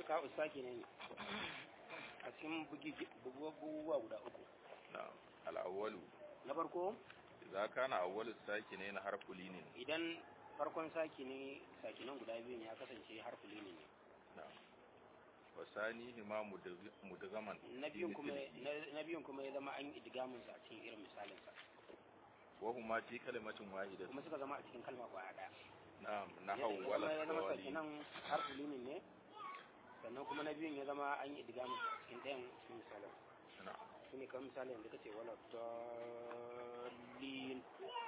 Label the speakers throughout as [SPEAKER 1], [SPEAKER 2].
[SPEAKER 1] iltika usaki ne a cikin buguwa guda uku
[SPEAKER 2] na'am al-awwalu
[SPEAKER 1] na farko
[SPEAKER 2] idza kana awwalu sakinain harfu linin
[SPEAKER 1] idan farkon saki ne sakinan guda biyun ya kasance harfuli ne
[SPEAKER 2] na'am wa sanihi ma mudgaman
[SPEAKER 1] na biyun kuma na biyun kuma ya zama an yi idgamin sa a cikin irin misalin sa
[SPEAKER 2] wa huma fi kalimatin wahidatin
[SPEAKER 1] kuma suka zama a cikin kalma kwaya daya
[SPEAKER 2] na'am na
[SPEAKER 1] ya
[SPEAKER 2] hawwala
[SPEAKER 1] zama ya zama
[SPEAKER 2] sawali
[SPEAKER 1] sakinan harfuli ne sannan kuma na biyun ya zama an yi idgamin sa a cikin ɗayan cikin misalin
[SPEAKER 2] na'am
[SPEAKER 1] shi ne kamar misali yanzu kace wala dalil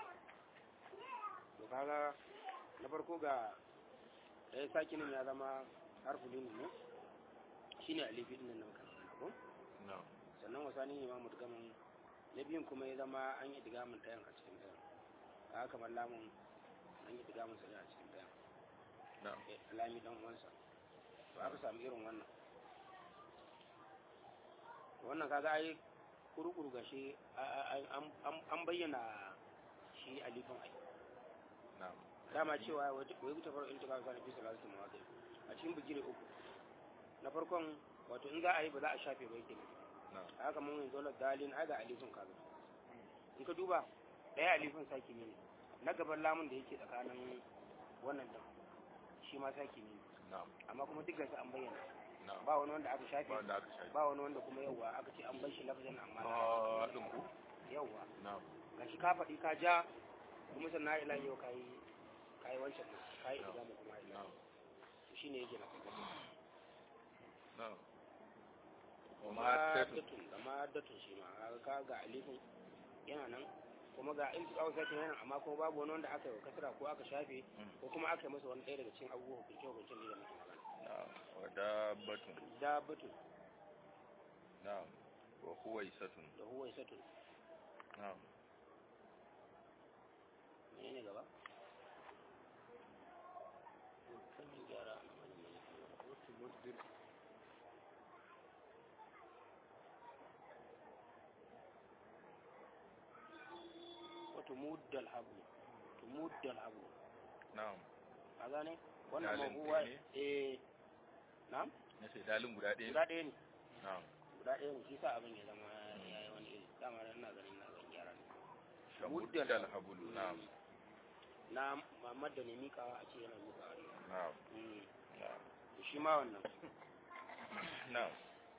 [SPEAKER 1] to kaga na farko ga ɗaya sakinin ya zama harfulin ne shi ne alifi ɗin nan kan ko
[SPEAKER 2] na'am
[SPEAKER 1] sannan wasani ne ma mutgamin na biyun kuma ya zama an yi digamin ɗayan a cikin ɗayan kaga kamar lamun an yi digamin sa ne a cikin ɗayan
[SPEAKER 2] na'am
[SPEAKER 1] Eh, lami dan uwansa to aka samu irin wannan wannan kaga ai kurukuru gashi a- a- an- an- an bayyana shi alifin ai
[SPEAKER 2] na'am
[SPEAKER 1] dama cewa wai wuta faru in tuka zana fi salatu mawadi a cikin bigire uku na farkon wato in za a yi ba za a shafe ba yake nufi
[SPEAKER 2] na'am
[SPEAKER 1] a haka mun yanzu la dalin ai ga alifin kaga in ka duba ɗaya alifin saki ne na gaban lamun da yake tsakanin wannan din shi ma saki ne
[SPEAKER 2] na'am
[SPEAKER 1] amma kuma duk gasu an bayyana
[SPEAKER 2] na'am
[SPEAKER 1] ba wani wanda aka shafe
[SPEAKER 2] ba wanda aka shafi
[SPEAKER 1] ba wani wanda kuma yawwa aka ce an bar shi lafazin amma
[SPEAKER 2] ah din ku
[SPEAKER 1] yawwa
[SPEAKER 2] na'am
[SPEAKER 1] gashi ka faɗi ka ja kuma sannan ila yau ka yi ka yi wancan ɗin, ka yi idamu kuma ila
[SPEAKER 2] na'am
[SPEAKER 1] to shine yake na kuma
[SPEAKER 2] na'am wa
[SPEAKER 1] kuma
[SPEAKER 2] ma tatu
[SPEAKER 1] datun da ma datun shi ma kaga ka ga alifin yana nan kuma ga in tuka sake yana amma kuma babu wani wanda aka yi wa kasra ko aka shafe ko kuma aka yi masa wani ɗaya daga cikin abubuwa hukunce hukuncen da muke magana
[SPEAKER 2] na'am wa dabbatun
[SPEAKER 1] da batun
[SPEAKER 2] na'am wa huwaisatun
[SPEAKER 1] da huwa isatun
[SPEAKER 2] na'am
[SPEAKER 1] menene gaba kan gyara a nan wajen ne. wato muddal hablu to muddal hablu
[SPEAKER 2] na'am
[SPEAKER 1] a gane wannan
[SPEAKER 2] Dalin
[SPEAKER 1] mahuwa
[SPEAKER 2] ɗaya ne?
[SPEAKER 1] eh na'am
[SPEAKER 2] na sai dalin guda ɗaya
[SPEAKER 1] guda ɗaya ne
[SPEAKER 2] na'am
[SPEAKER 1] guda ɗaya ne shi sa abin ya zama ya yi wani iri dama dan ina ganin na zan gyara ne
[SPEAKER 2] shamuddal
[SPEAKER 1] Muddal
[SPEAKER 2] habulu na'am
[SPEAKER 1] na Muhammad da ne mikawa a ce yana mikawa ne
[SPEAKER 2] na'am
[SPEAKER 1] Mm.
[SPEAKER 2] na'am
[SPEAKER 1] to shi ma wannan
[SPEAKER 2] na'am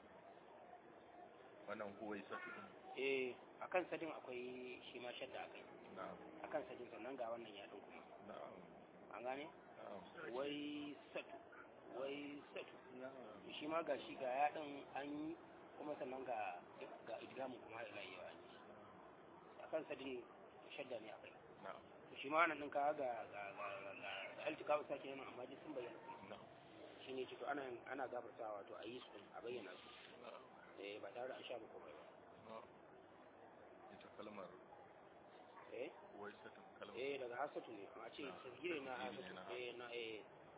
[SPEAKER 2] wannan huwaisatu din
[SPEAKER 1] eh akan sadin akwai shi ma shadda akai
[SPEAKER 2] na'am
[SPEAKER 1] akan sadin sannan ga wannan yaɗin kuma
[SPEAKER 2] na'am
[SPEAKER 1] an gane
[SPEAKER 2] na'am
[SPEAKER 1] wai satu wai satu
[SPEAKER 2] na'am
[SPEAKER 1] to shi ma ga shi ga yaɗin an yi kuma sannan ga ga idgamu kuma ila yau an yi akan sadin shadda ne akai
[SPEAKER 2] na'am
[SPEAKER 1] to shi ma wannan ɗin ka ga ga ga ga ga altika ba sake yana amma duk sun bayyana
[SPEAKER 2] na'am
[SPEAKER 1] shi ne ce to ana ana gafartawa to a yi su ɗin, a bayyana su
[SPEAKER 2] na'am
[SPEAKER 1] eh ba tare da an sha ba komai ba
[SPEAKER 2] na'am ita kalmar
[SPEAKER 1] eh
[SPEAKER 2] huwaisatun kalmar
[SPEAKER 1] eh daga hasatu ne a ce tasgire na
[SPEAKER 2] Tasgire
[SPEAKER 1] hasatu
[SPEAKER 2] na
[SPEAKER 1] eh na eh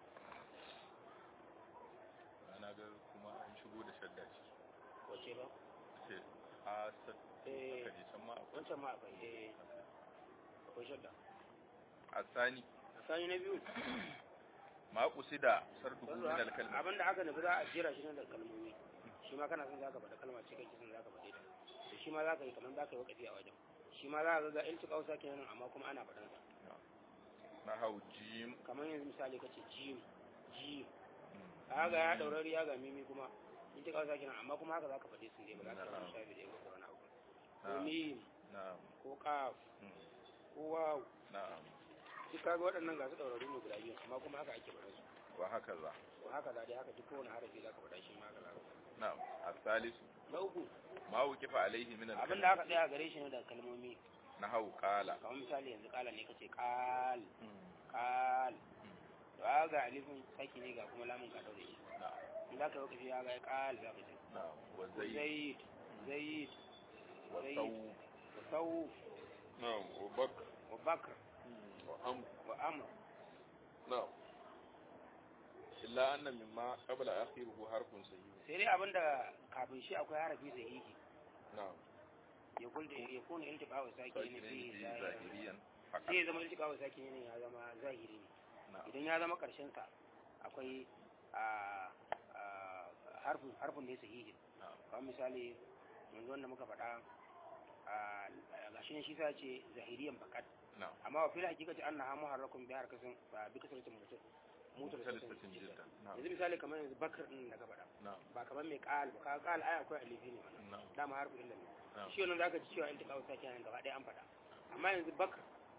[SPEAKER 2] ana ga kuma an shigo da shadda ce
[SPEAKER 1] wace ba
[SPEAKER 2] ce hasat
[SPEAKER 1] eh
[SPEAKER 2] aka je can ma akwai
[SPEAKER 1] wancan ma akwai eh akwai shadda
[SPEAKER 2] asani
[SPEAKER 1] sani na biyu
[SPEAKER 2] ma kusida sarduhu min al-kalma
[SPEAKER 1] abinda aka nufi za a jera shi ne da kalmomi shi ma kana son zaka faɗa kalma ce kake son zaka faɗe ta to shi ma zaka yi kamar zaka yi wakafi a wajen shi ma za ka ga iltiqa usa kenan amma kuma ana faɗan sa
[SPEAKER 2] na hau jim
[SPEAKER 1] kamar yanzu misali kace jim jim kaga ya daurari ya ga mimi kuma iltiqa usa kenan amma kuma haka zaka faɗe su ne ba za ka
[SPEAKER 2] Na'am.
[SPEAKER 1] yi shafi da yau ko wani abu ko
[SPEAKER 2] na'am
[SPEAKER 1] mim
[SPEAKER 2] na'am
[SPEAKER 1] ko qaf
[SPEAKER 2] mm,
[SPEAKER 1] ko waw
[SPEAKER 2] na'am
[SPEAKER 1] duk kaga waɗannan ga su daurari ne guda biyu amma kuma haka ake faɗa su
[SPEAKER 2] wa haka za
[SPEAKER 1] to haka za dai haka duk kowane harafi zaka faɗa shi ma haka za ka faɗa
[SPEAKER 2] na'am asalisu
[SPEAKER 1] na uku
[SPEAKER 2] ma wukifa alaihi min
[SPEAKER 1] abin
[SPEAKER 2] al-kalma
[SPEAKER 1] da aka tsaya gare shi ne daga kalmomi
[SPEAKER 2] na hau qala
[SPEAKER 1] kamar misali yanzu kala ne kace kal
[SPEAKER 2] mm,
[SPEAKER 1] kal
[SPEAKER 2] mm,
[SPEAKER 1] to aka ga alifin saki ne ga kuma lamun ka daure shi
[SPEAKER 2] na'am
[SPEAKER 1] in za ka yi kafi ya ga kal za ka ce
[SPEAKER 2] na'am wa zayd
[SPEAKER 1] zaid zaid
[SPEAKER 2] wa
[SPEAKER 1] zaid
[SPEAKER 2] saw
[SPEAKER 1] wa sauf
[SPEAKER 2] na'am wa bakr
[SPEAKER 1] wa bakr
[SPEAKER 2] wa amr
[SPEAKER 1] wa amr
[SPEAKER 2] na'am illa anna mimma qabla akhiruhu harfun sahih
[SPEAKER 1] sai dai abinda kafin shi akwai harafi sahihi
[SPEAKER 2] na'am
[SPEAKER 1] ya kulda ya kuna iltiqa wa saki ne
[SPEAKER 2] sakirin
[SPEAKER 1] fi
[SPEAKER 2] bi
[SPEAKER 1] zahiri
[SPEAKER 2] zahiriyan faqat
[SPEAKER 1] sai ya zama iltiqa wa saki ne ya zama zahiri ne
[SPEAKER 2] na'am
[SPEAKER 1] idan ya zama karshen sa akwai a a harfin harfin ne sahihi
[SPEAKER 2] na'am
[SPEAKER 1] kamar misali yanzu wanda muka faɗa a gashi ne shi sa ce zahiriyan fakat
[SPEAKER 2] na'am
[SPEAKER 1] amma wa fil hakikati annaha muharrakun bi harkatin ba bi kasratin mutum mutar
[SPEAKER 2] mutalifatin jiddan na'am
[SPEAKER 1] yanzu misali kamar yanzu bakar din da ka faɗa
[SPEAKER 2] na'am
[SPEAKER 1] ba kamar mai qal ba ka qal ai akwai alifi ne wannan
[SPEAKER 2] na'am
[SPEAKER 1] dama harfu illa ne
[SPEAKER 2] na'am
[SPEAKER 1] shi wannan zaka ji cewa in ta kawo sake nan gaba ɗaya an faɗa amma yanzu bakar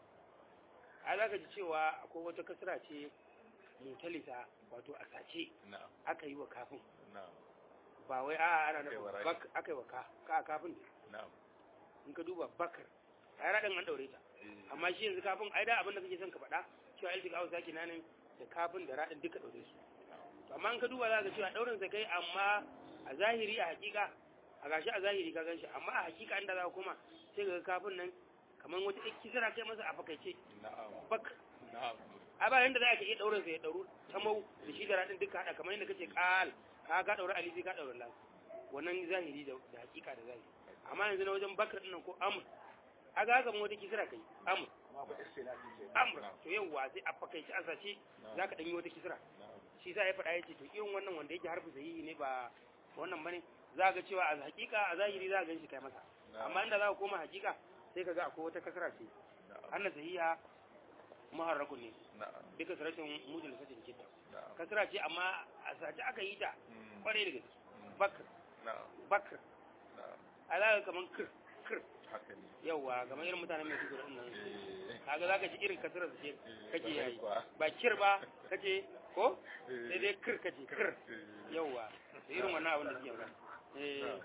[SPEAKER 1] ai zaka ji cewa akwai wata kasra ce mutalisa wato a sace
[SPEAKER 2] na'am
[SPEAKER 1] aka yi wa kafin
[SPEAKER 2] na'am
[SPEAKER 1] ba wai a ana
[SPEAKER 2] Aka yi wa
[SPEAKER 1] nufin
[SPEAKER 2] rai.
[SPEAKER 1] bak aka yi wa ka ka kafin ne
[SPEAKER 2] na'am
[SPEAKER 1] in ka duba bakar ai raɗin an ɗaure ta
[SPEAKER 2] eh,
[SPEAKER 1] amma shi yanzu kafin ai da abin da kake son ka faɗa cewa iltika hausa ke nanin da kafin da raɗin duka ɗaure su To amma in ka duba za ka cewa ɗaurin sa kai amma a zahiri a hakika a gashi a zahiri ka gan shi amma a hakika inda za ka koma sai ka ga kafin nan kamar wata ɗan kisira kai masa a fakaice
[SPEAKER 2] na'am
[SPEAKER 1] bak
[SPEAKER 2] na'am
[SPEAKER 1] a ba yanda za ka iya ɗaurin sa ya ɗauru ta mau da shi da raɗin duka haɗa kamar yadda kace ƙal ka ka ɗaure alifi ka ɗaure lan wannan zahiri da da hakika da zahiri amma yanzu na wajen bakar ɗin nan ko amur a ga haka wata kisira kai amur amur to yawwa sai a fakaice a sace za ka ɗanyi wata kisira
[SPEAKER 2] na'am
[SPEAKER 1] shi sa ya faɗa ya ce to irin wannan wanda yake harfi sahihi ne ba wannan bane za ga cewa a hakika a zahiri za ka gan shi kai masa amma inda za ka koma hakika sai ka ga akwai wata kasara ce
[SPEAKER 2] na'am
[SPEAKER 1] anna sahiha muharrakun ne
[SPEAKER 2] na'am
[SPEAKER 1] duka sarashin mujal satin jidda
[SPEAKER 2] na'am
[SPEAKER 1] kasara ce amma a sace aka yi ta
[SPEAKER 2] Mm,
[SPEAKER 1] kwarai da gaske
[SPEAKER 2] mm,
[SPEAKER 1] bakr
[SPEAKER 2] na'am
[SPEAKER 1] bakr
[SPEAKER 2] na'am
[SPEAKER 1] a za ka kaman kir kir
[SPEAKER 2] haka ne
[SPEAKER 1] yawwa kamar irin mutanen mai tukur nan
[SPEAKER 2] eh
[SPEAKER 1] kaga za ka ji irin kasarar su ce
[SPEAKER 2] eh,
[SPEAKER 1] kake
[SPEAKER 2] kwarai
[SPEAKER 1] yayi
[SPEAKER 2] kuwa.
[SPEAKER 1] ba kir ba kace ko
[SPEAKER 2] Eh,
[SPEAKER 1] sai dai kir kace kir
[SPEAKER 2] eh,
[SPEAKER 1] yawwa da irin wannan abin da suke magana eh
[SPEAKER 2] na'am.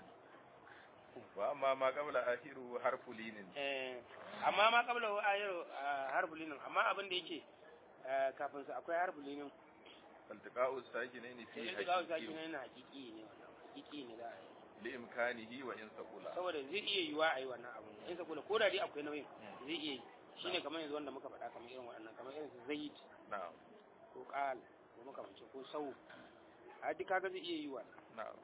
[SPEAKER 2] wa amma ma qabla akhiru harfu linin
[SPEAKER 1] eh amma ma kabla wa ayar harbulinin amma abin da yake eh, kafin su akwai harbulinin
[SPEAKER 2] faltiqa'u sakinaini fi
[SPEAKER 1] sai da gawo saki
[SPEAKER 2] haqiqi
[SPEAKER 1] na hakiki ne wannan hakiki ne da a yi.
[SPEAKER 2] li imkanihi wa in saqula
[SPEAKER 1] saboda zai iya yiwa a yi wannan abun in sa kula ko da dai akwai nauyin zai iya yi shine kamar yanzu wanda muka faɗa kamar irin waɗannan kamar irin su zaid
[SPEAKER 2] na'am
[SPEAKER 1] ko qal ko makamancin ko sau a duk kaga zai iya yiwa
[SPEAKER 2] na'am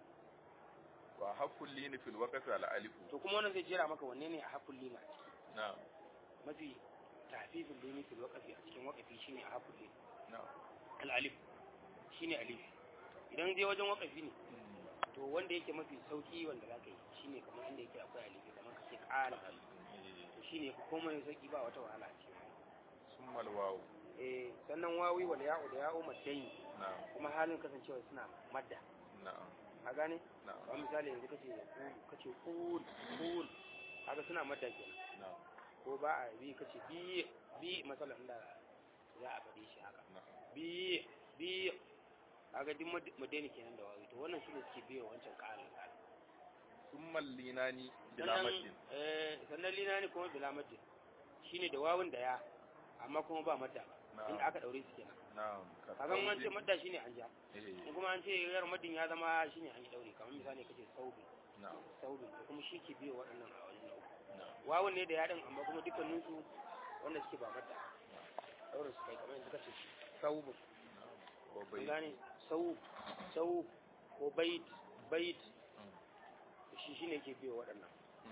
[SPEAKER 2] wa haqqul lin fil waqfi al alif
[SPEAKER 1] to kuma wannan zai jera maka wanne ne a hakul lima a ciki
[SPEAKER 2] na'am
[SPEAKER 1] mafi tafifin limi fil waqfi a cikin waqfi shine a hakul lima
[SPEAKER 2] na'am
[SPEAKER 1] al alif shine alif idan dai wajen waqfi ne to wanda yake mafi sauki wanda zaka yi shine kamar inda yake akwai alif kamar kace qal to shine komai sauki ba wata wahala a cikin
[SPEAKER 2] summa al waw
[SPEAKER 1] eh sannan wawi wal ya'u da ya'u maddain
[SPEAKER 2] na'am
[SPEAKER 1] kuma halin kasancewa suna madda
[SPEAKER 2] na'am
[SPEAKER 1] a gane
[SPEAKER 2] na'am
[SPEAKER 1] kamar misali yanzu kace kace kul kul kaga suna madda kenan
[SPEAKER 2] na'am
[SPEAKER 1] ko ba a bi kace bi bi masalan da za a faɗi shi haka
[SPEAKER 2] na'am
[SPEAKER 1] bi bi kaga duk mad- madani kenan da wawi to wannan shine suke biyo wancan ƙarin ƙarin
[SPEAKER 2] summa al linani bila
[SPEAKER 1] sannan
[SPEAKER 2] maddin
[SPEAKER 1] eh sannan linani kuma bila madda shine da wawun da ya amma kuma ba madda ba
[SPEAKER 2] na'am
[SPEAKER 1] inda aka daure su kenan
[SPEAKER 2] na'am
[SPEAKER 1] kaga an ce madda shine an ja
[SPEAKER 2] eh
[SPEAKER 1] in kuma an ce yar maddin ya zama shine an yi daure kamar misali kace saubi
[SPEAKER 2] na'am
[SPEAKER 1] saubi to kuma shi ke biyo waɗannan a wajen na uku
[SPEAKER 2] na'am
[SPEAKER 1] wawun ne da yaɗin amma kuma dukkaninsu wanda suke ba madda daure su kai kamar yanzu kace saubu
[SPEAKER 2] wa
[SPEAKER 1] an
[SPEAKER 2] bai
[SPEAKER 1] gane sau sau ko bait bait shi shine ke biyo waɗannan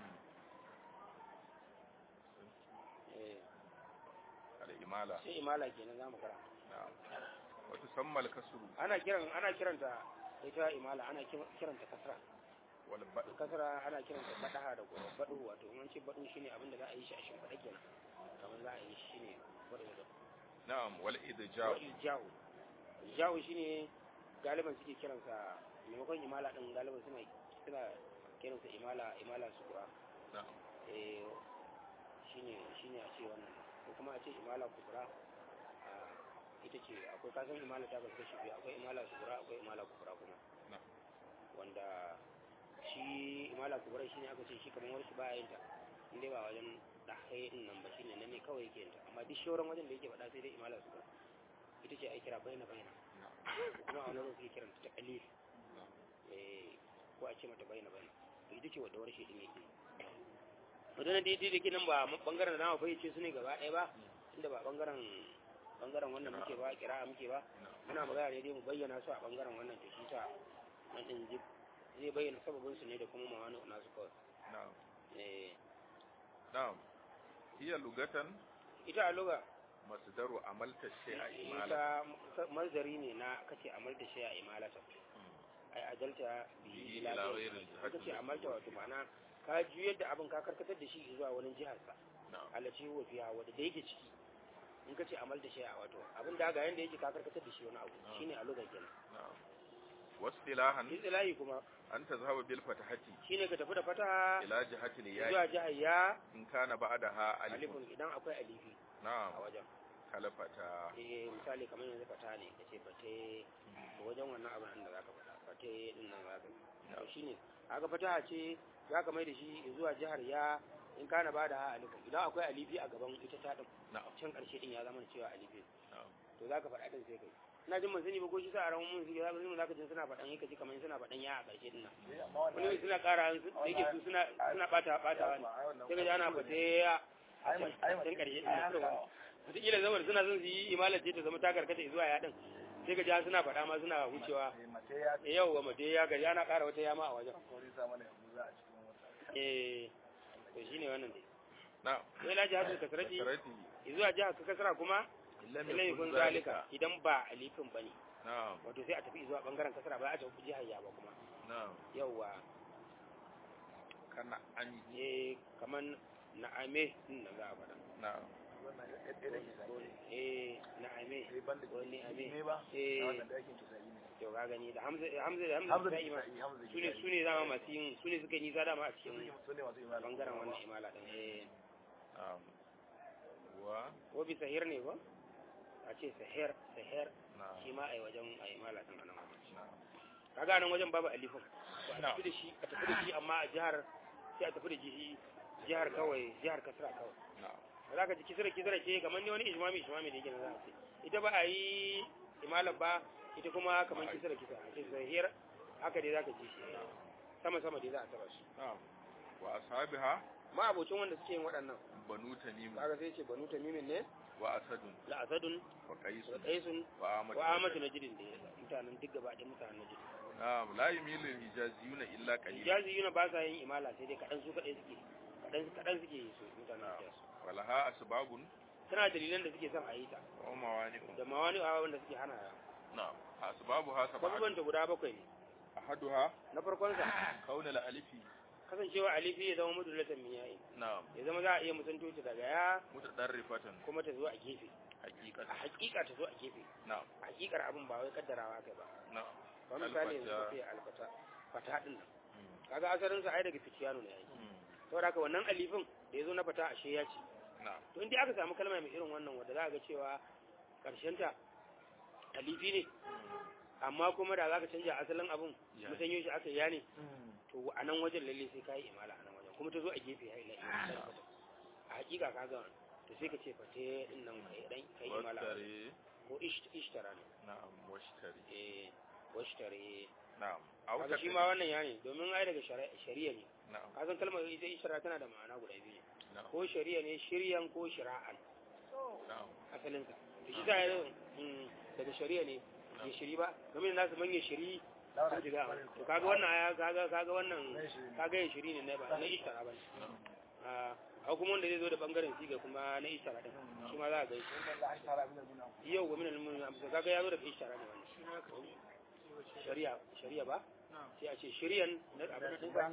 [SPEAKER 1] eh
[SPEAKER 2] al imala
[SPEAKER 1] sai imala kenan zamu kara
[SPEAKER 2] na'am wa tusamma al kasru
[SPEAKER 1] ana kiran ana kiranta ita imala ana kiran- kiranta kasra
[SPEAKER 2] wal bad
[SPEAKER 1] kasra ana kiranta badaha da kuma badu wato in an ce badu shine abin da za a yi shi a shimfiɗa kenan kamar za a yi shi shine badu da
[SPEAKER 2] na'am wal idja'u
[SPEAKER 1] jawo jawo shine galiban suke kiransa maimakon imala din galiban suna suna kiransa imala imala sukura
[SPEAKER 2] na'am
[SPEAKER 1] eh shine shine a ce wannan ko kuma a ce imala kubra a ita ce akwai kasan imala ta kasu kashi biyu akwai imala kubra akwai imala kubra kuma
[SPEAKER 2] na'am
[SPEAKER 1] wanda shi imala kubra shine aka ce shi kamar wani baya yin ta inda ba wajen ɗahaye din nan ba shine nan ne kawai yake yin ta amma duk shauran wajen da yake faɗa sai dai imala kubra ita ce ai kira bayyana bayyana ko kuma a wani lokaci suke kiranta ta kalif eh ko a ce mata bayyana bayyana to ita ce wadda wani shi din yake wadannan daidai da ke nan ba bangaren da na fahimce su ne gaba ɗaya ba inda ba bangaren bangaren wannan muke ba kira muke ba muna magana ne dai mu bayyana su a bangaren wannan to shi sa nan din zai zai bayyana sababin su ne da kuma mawani nasu kawai
[SPEAKER 2] na'am
[SPEAKER 1] eh
[SPEAKER 2] na'am hiya lugatan
[SPEAKER 1] ita a luga
[SPEAKER 2] masdaru amalta shay'a imala
[SPEAKER 1] ita mazdari ne na kace amal da shi a imalata ai ajalta
[SPEAKER 2] Bihi
[SPEAKER 1] bihi
[SPEAKER 2] ila
[SPEAKER 1] ila
[SPEAKER 2] ghairil
[SPEAKER 1] ghairi
[SPEAKER 2] jihati
[SPEAKER 1] kace amalta wato ma'ana ka juyar da abin ka karkatar da shi zuwa wani jihar sa
[SPEAKER 2] na'am
[SPEAKER 1] alaci wa fiha wanda da yake ciki in kace amalta shi a wato abin da ga yanda yake ka karkatar da shi wani abu
[SPEAKER 2] Ah.
[SPEAKER 1] shine a lugar kenan
[SPEAKER 2] na'am wasilahan
[SPEAKER 1] istilahi kuma
[SPEAKER 2] an tazhaba bil fatahati
[SPEAKER 1] shine ka tafi da fata
[SPEAKER 2] ila jihati al
[SPEAKER 1] zuwa jihar ya
[SPEAKER 2] in kana ba'daha alifun
[SPEAKER 1] alifun idan akwai alifi
[SPEAKER 2] na'am
[SPEAKER 1] a wajen
[SPEAKER 2] kalafata
[SPEAKER 1] eh misali kamar yanzu fata ne kace fate to wajen wannan abin da zaka fata fate din nan zaka to shine kaga fataha ce zaka mai da shi zuwa jihar ya in kana bada ha alifu idan akwai alifi a gaban ita ta din
[SPEAKER 2] na'am
[SPEAKER 1] can karshe din ya zama cewa alifi
[SPEAKER 2] na'am
[SPEAKER 1] to zaka faɗa din sai kai ina jin mun sani ba ko shi sa a ran mun zaka zaka zaka jin suna faɗan yake ji kamar suna faɗan ya a karshe din nan wani suna ƙara su da yake su suna suna bata bata ne sai ka ji ana fate ya a can can karshe din nan wataƙila zamar suna son su yi imalar ce ta zama ta karkata zuwa ya din sai ka ji suna faɗa ma suna wucewa yau wa mate ya gari ana ƙara wata yama a wajen eh to shine wannan dai
[SPEAKER 2] na'am
[SPEAKER 1] sai la jihatu kasrati
[SPEAKER 2] kasrati
[SPEAKER 1] zuwa jihar ka kasra kuma
[SPEAKER 2] illa
[SPEAKER 1] ilai
[SPEAKER 2] yakun
[SPEAKER 1] kun
[SPEAKER 2] zalika
[SPEAKER 1] zalika idan ba alifin bane
[SPEAKER 2] na'am
[SPEAKER 1] wato sai a tafi zuwa bangaren kasra ba a tafi jihar ya ba kuma
[SPEAKER 2] na'am
[SPEAKER 1] yauwa
[SPEAKER 2] kana an
[SPEAKER 1] eh kaman na'ame din nan za a faɗa
[SPEAKER 2] na'am
[SPEAKER 1] eh na'ame ko ni'ame eh to ka gani da hamza hamza da hamza sai ma sune sune zama masu yin sune suka yi nisa dama a cikin bangaren wannan imala din eh
[SPEAKER 2] na'am wa
[SPEAKER 1] ko bi sahir ne ba a ce sahir sahir
[SPEAKER 2] na'am
[SPEAKER 1] shi ma ai wajen ai imala din anan wajen
[SPEAKER 2] na'am
[SPEAKER 1] kaga nan wajen babu alifin to a
[SPEAKER 2] Na'am.
[SPEAKER 1] tafi da shi a tafi da shi amma a jihar sai a tafi da jihi jihar kawai jihar kasra kawai
[SPEAKER 2] na'am
[SPEAKER 1] ba za ka ji kisira kisira ce kamar ne wani ijmami ijmami da yake na za a ce ita ba a yi imalar ba ita kuma kamar kisira kisira a ce sahir haka dai za ka ji shi sama sama dai za a taba shi
[SPEAKER 2] na'am wa ashabiha
[SPEAKER 1] ma abocin wanda suke yin waɗannan
[SPEAKER 2] banu tamim
[SPEAKER 1] kaga sai ce banu tamimin ne
[SPEAKER 2] wa asadun
[SPEAKER 1] la asadun
[SPEAKER 2] wa qais
[SPEAKER 1] wa qaisun
[SPEAKER 2] wa amatu
[SPEAKER 1] wa amatu najidin da mutanen duk gaba ɗaya mutanen najidin
[SPEAKER 2] na'am la yumilu al-hijaziyuna illa qalil
[SPEAKER 1] ijazi yuna ba sa yin imala sai dai kaɗan su kaɗai suke kaɗan kaɗan suke yi su mutanen
[SPEAKER 2] Na'am.
[SPEAKER 1] hijaz
[SPEAKER 2] walaha asbabun
[SPEAKER 1] tana dalilan da suke son a yi ta
[SPEAKER 2] wa mawani'un
[SPEAKER 1] da ma wani awa wanda suke hana
[SPEAKER 2] na'am asbabuha sab'atun
[SPEAKER 1] abubuwan ta guda bakwai ne
[SPEAKER 2] ahaduha
[SPEAKER 1] na farkon sa
[SPEAKER 2] kaunal alifi
[SPEAKER 1] kasancewa alifi ya zama mudulatan min yayi
[SPEAKER 2] na'am
[SPEAKER 1] ya zama za a iya musanto ta daga ya
[SPEAKER 2] mutadarrifatan
[SPEAKER 1] kuma ta zo a gefe a
[SPEAKER 2] haqiqatan
[SPEAKER 1] hakika ta zo a gefe
[SPEAKER 2] na'am
[SPEAKER 1] a hakikar abin ba wai kaddarawa kai ba
[SPEAKER 2] na'am
[SPEAKER 1] kamar misali yanzu
[SPEAKER 2] Alfata.
[SPEAKER 1] ka ce alfata fata din nan
[SPEAKER 2] Mm.
[SPEAKER 1] kaga asalin sa ai daga fitiyanu ne yayi
[SPEAKER 2] Mm.
[SPEAKER 1] saboda haka wannan alifin da ya zo na fata ashe ya ce
[SPEAKER 2] na'am
[SPEAKER 1] to inda aka samu kalma mai irin wannan wanda za a ga cewa karshen ta alifi ne amma kuma da za ka canja asalin abin
[SPEAKER 2] Ya.
[SPEAKER 1] musanyo shi aka ya ne to a nan wajen lalle sai ka yi imala a nan wajen kuma ta zo a gefe ya ila ila a hakika ka ga to sai ka ce fate din nan kai dan kai imala
[SPEAKER 2] washtari
[SPEAKER 1] ko ish- ishtara ne
[SPEAKER 2] na'am washtari
[SPEAKER 1] eh washtare
[SPEAKER 2] na'am aw
[SPEAKER 1] kaga shi ma wannan ya ne domin ai daga shari- shari'a ne
[SPEAKER 2] na'am
[SPEAKER 1] ka san kalmar ita ishtara tana da ma'ana guda biyu ne
[SPEAKER 2] na'am
[SPEAKER 1] ko shari'a ne shiryan ko shira'an
[SPEAKER 2] na'am
[SPEAKER 1] asalin sa to shi sa ya mm, daga shari'a ne ya shiri ba game da nasu manya shiri sun shiga to kaga wannan ya kaga kaga wannan kaga ya shiri ne na ba na ishtara ba ne
[SPEAKER 2] na'am
[SPEAKER 1] a kuma wanda zai zo da bangaren siga kuma na ishtara din shi ma za a gaishe yau wa minal mu'minin amsa kaga ya zo daga ishtara ne wannan shari'a shari'a ba sai a ce shari'an na abin din ba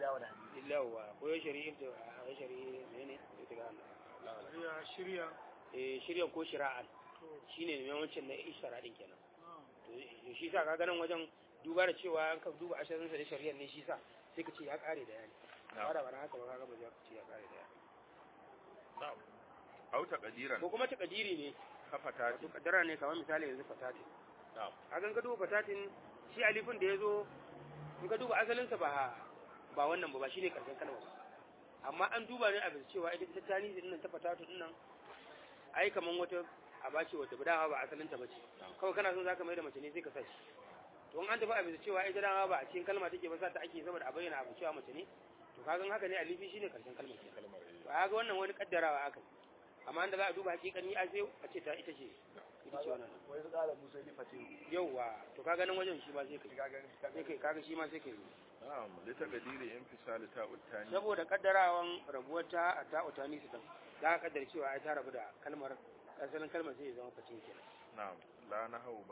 [SPEAKER 1] illawa ko ya shari'in da a shari'i ne ne sai ta ga
[SPEAKER 3] shirya
[SPEAKER 1] eh shari'an ko shira'an shine ne wancan na ishtara din kenan to shi sa kaga nan wajen duba da cewa an ka duba ashirin sa da shari'ar ne shi sa sai ka ce ya kare da yani ba da ba haka ba kaga ba za ka ce ya kare da yani
[SPEAKER 2] na'am aw taqdiran
[SPEAKER 1] ko kuma takadiri ne
[SPEAKER 2] kafata
[SPEAKER 1] wato kaddara ne kamar misali yanzu fatatin
[SPEAKER 2] na'am
[SPEAKER 1] a gan ka duba fatatin shi alifin da ya zo in ka duba asalinsa ba ba wannan ba ba shine karshen kalmar ba amma an duba ne a bisa cewa ita ta tani din nan ta fatatu din nan ai kaman wata aba ce wata dawa ba asalinta ba ce kawai kana son zaka mai da mace ne sai ka sa shi to in an tafi a bisa cewa ita dama ba a cikin kalma take ba sa ta ake saboda a bayyana abu cewa mace ne to kagan haka ne alifi shine karshen kalmar ke
[SPEAKER 2] kalmar eh
[SPEAKER 1] ba ga wannan wani kaddarawa aka yi amma inda za a duba hakikani a sai a ce ta ita ce ita ce wannan
[SPEAKER 3] wai su kara musa yi fate
[SPEAKER 1] yauwa to kaga nan wajen shi ma sai kai sai kai kaga shi ma sai kai
[SPEAKER 2] na'am li taqdiri infisal ta'ut tani
[SPEAKER 1] saboda kaddarawan rabuwar ta a ta utani su dan za ka kaddara cewa ai ta rabu da kalmar asalin kalmar sai ya zama fatin kenan
[SPEAKER 2] na'am la nahawu babu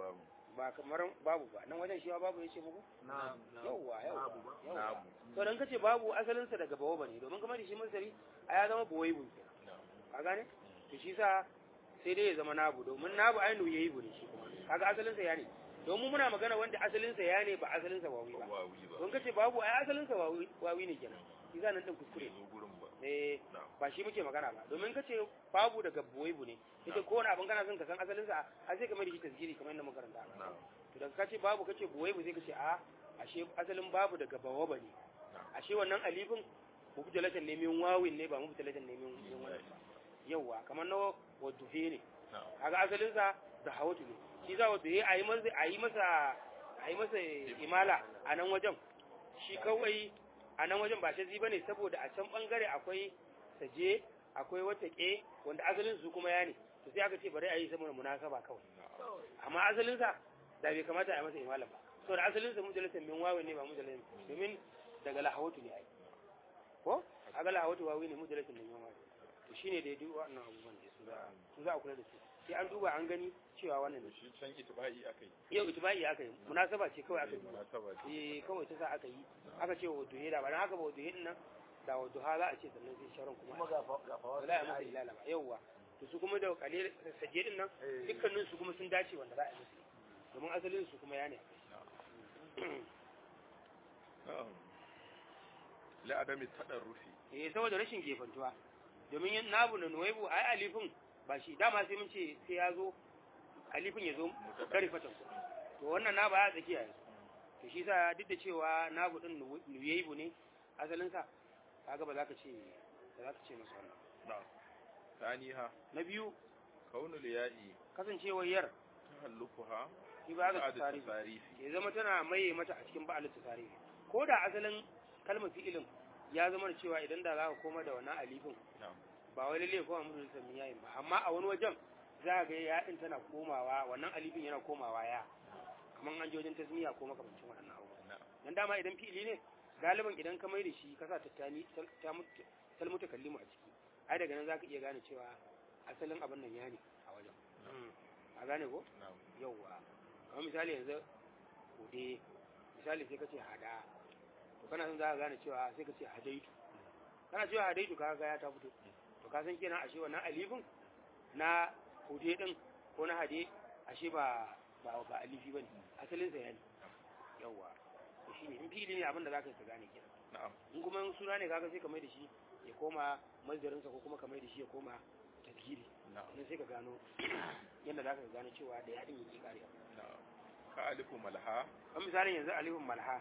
[SPEAKER 1] ba kamar babu ba nan wajen shi ma babu yace muku
[SPEAKER 3] na'am
[SPEAKER 1] yawwa yawwa
[SPEAKER 3] Babu ba.
[SPEAKER 1] yawwa
[SPEAKER 2] Nabu.
[SPEAKER 1] to dan kace babu asalin sa daga bawo bane domin kamar da shi masari a ya zama bawai bun ka gane to shi sa sai dai ya zama nabu domin nabu ainu yayi bune shi kuma kaga asalin sa ya ne domin muna magana wanda asalin sa ya ne ba asalin sa wawi ba
[SPEAKER 2] wawi ba
[SPEAKER 1] don kace babu ai asalin sa wawi wawi ne kenan shi nan din kuskure
[SPEAKER 2] zo gurin ba
[SPEAKER 1] eh
[SPEAKER 2] na'am
[SPEAKER 1] ba shi muke magana ba domin kace babu daga buwaibu ne ita ko wani abin kana son ka san asalin sa a sai ka mai da shi tasgiri kamar yadda muka karanta
[SPEAKER 2] na'am
[SPEAKER 1] to daga kace babu kace buwaibu sai kace a ashe asalin babu daga bawaba ne ashe wannan alifin mubtalatan ne min wawin ne ba mubtalatan ne min min wani ba yawa kamar na waduhe ne
[SPEAKER 2] na'am
[SPEAKER 1] kaga asalin sa da hawatu ne shi za waduhe a yi masa a yi masa a yi masa imala a nan wajen shi kawai a nan wajen ba shazi bane saboda a can bangare akwai saje akwai wata ke wanda asalin su kuma ya ne to sai aka ce bari a yi saboda munasaba kawai amma asalin sa da bai kamata a yi masa imala ba saboda asalin sa mujallatan min wawi ne ba mujallatan domin daga lahawatu ne ai ko aga lahawatu wawi ne mujallatan min wawi to shine da duk wannan abubuwan da su za su za a kula da su sai an duba an gani cewa wannan ne
[SPEAKER 2] shi can itibai akai
[SPEAKER 1] yau itibai aka yi munasaba ce kawai aka yi
[SPEAKER 2] munasaba ce
[SPEAKER 1] eh kawai ta sa aka yi aka ce wa duhe da ba dan haka ba wa duhe din nan da wa duha za a ce sannan sai sharon kuma
[SPEAKER 3] kuma ga fa- ga fawa
[SPEAKER 1] wala ya masa ilala ba yawwa to su kuma da kalil saje din nan
[SPEAKER 3] Eh.
[SPEAKER 1] dukkanin su kuma sun dace wanda za a yi musu domin asalin su kuma ya ne
[SPEAKER 2] na'am la adami tadarrufi
[SPEAKER 1] eh saboda rashin gefantuwa domin yin nabu da nuwaibu ai alifin ba shi dama sai mun ce sai ya zo alifin ya zo kare fatan to wannan na ba ya tsakiya yanzu to shi sa duk da cewa nabu din nuwaibu ne asalin sa kaga ba za ka ce ba za ka ce masa wannan
[SPEAKER 2] na'am taniha
[SPEAKER 1] na biyu
[SPEAKER 2] kaunul ya'i
[SPEAKER 1] kasancewar yar
[SPEAKER 2] tahallufuha
[SPEAKER 1] shi ba ga
[SPEAKER 2] ba'da
[SPEAKER 1] tsari
[SPEAKER 2] tasarifi
[SPEAKER 1] ya zama tana maye mata a cikin ba'al tsari ko da asalin kalmar fi'ilin ya zama da cewa idan da za ka koma da wannan alifin
[SPEAKER 2] na'am
[SPEAKER 1] ba wai lalle kuma mutum da yayin ba amma a wani wajen za ga ya din tana komawa wannan alifin yana komawa ya kamar an je wajen tasmiya ko makamancin waɗannan abubuwa
[SPEAKER 2] na'am
[SPEAKER 1] dan dama idan fi'ili ne galiban idan ka mai da shi ka sa tattani ta mutu talmuta kallimu a ciki ai daga nan zaka iya gane cewa asalin abin nan ya ne a wajen a gane ko
[SPEAKER 2] na'am
[SPEAKER 1] yauwa kamar misali yanzu kude misali sai ka ce hada to kana son za ka gane cewa sai ka ce hadaitu kana cewa hadaitu ka ga ya ta fito to ka san kenan ashe wannan alifin na kude din ko na hade ashe ba ba ba alifi bane asalin sa yani yauwa to shine in fili ne abin da zaka yi ka gane kenan
[SPEAKER 2] na'am
[SPEAKER 1] in kuma in suna ne kaga sai ka mai da shi ya koma mazdarin sa ko kuma ka mai da shi ya koma tafsiri
[SPEAKER 2] na'am
[SPEAKER 1] sannan sai ka gano yadda zaka gano cewa da yadin yake karewa
[SPEAKER 2] na'am ka alifu malha
[SPEAKER 1] kan misalin yanzu alifin malha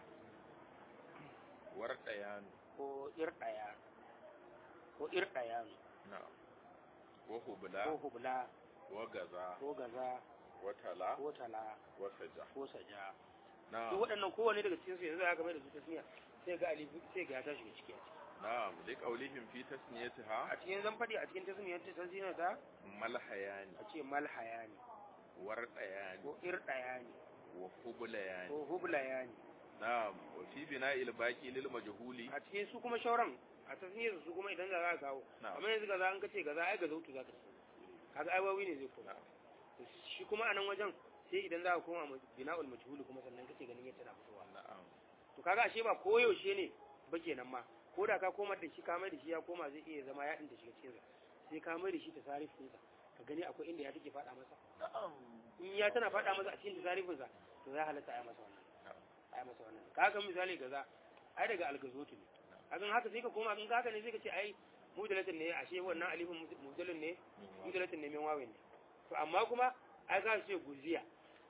[SPEAKER 2] war dayan
[SPEAKER 1] ko irɗaya ko irɗaya
[SPEAKER 2] na'am wa hubla
[SPEAKER 1] ko hubla
[SPEAKER 2] wa gaza
[SPEAKER 1] ko gaza
[SPEAKER 2] wa tala
[SPEAKER 1] ko tala
[SPEAKER 2] wa saja
[SPEAKER 1] ko saja duk
[SPEAKER 2] na'am
[SPEAKER 1] waɗannan kowane daga cikin su yanzu aka mai da su tasmiya sai ga alifi sai ga ya tashi da ciki a ciki
[SPEAKER 2] na'am li qawlihim fi tasniyatiha
[SPEAKER 1] a cikin zan faɗi a cikin tasmiyar ta tasmiyar ta
[SPEAKER 2] malhayani
[SPEAKER 1] a ce malhaya ne
[SPEAKER 2] war dayani
[SPEAKER 1] ko irɗaya ne
[SPEAKER 2] wa hublayani
[SPEAKER 1] ko hublaya ne
[SPEAKER 2] na'am wa fi bina'il baqi lil majhuli
[SPEAKER 1] a cikin su kuma shauran a tasmiyar su kuma idan za ka kawo
[SPEAKER 2] na'am
[SPEAKER 1] amma yanzu gaza an kace gaza ai gazautu za ka ce kaga ai wawi ne zai koma
[SPEAKER 2] na'am
[SPEAKER 1] To shi kuma a nan wajen sai idan za ka koma ma- bina'ul majhuli kuma sannan kace ganin yadda na fitowa
[SPEAKER 2] na'am
[SPEAKER 1] to kaga ashe ba koyaushe ne ba kenan ma ko da ka komar da shi ka mai da shi ya koma zai iya zama ya da shiga cikin sa sai ka mai da shi ta sarifin sa ka gani akwai inda ya take faɗa masa
[SPEAKER 3] na'am
[SPEAKER 1] in ya tana faɗa masa a cikin tasarifin sa to za halatta a yi masa wannan a yi masa wannan kaga misali gaza ai daga algazotu ne kaga haka sai ka koma in haka ne sai ka ce ai mudalatin ne ashe wannan alifin mudalin ne mudalatin ne min wawin ne to amma kuma ai ka ce guziya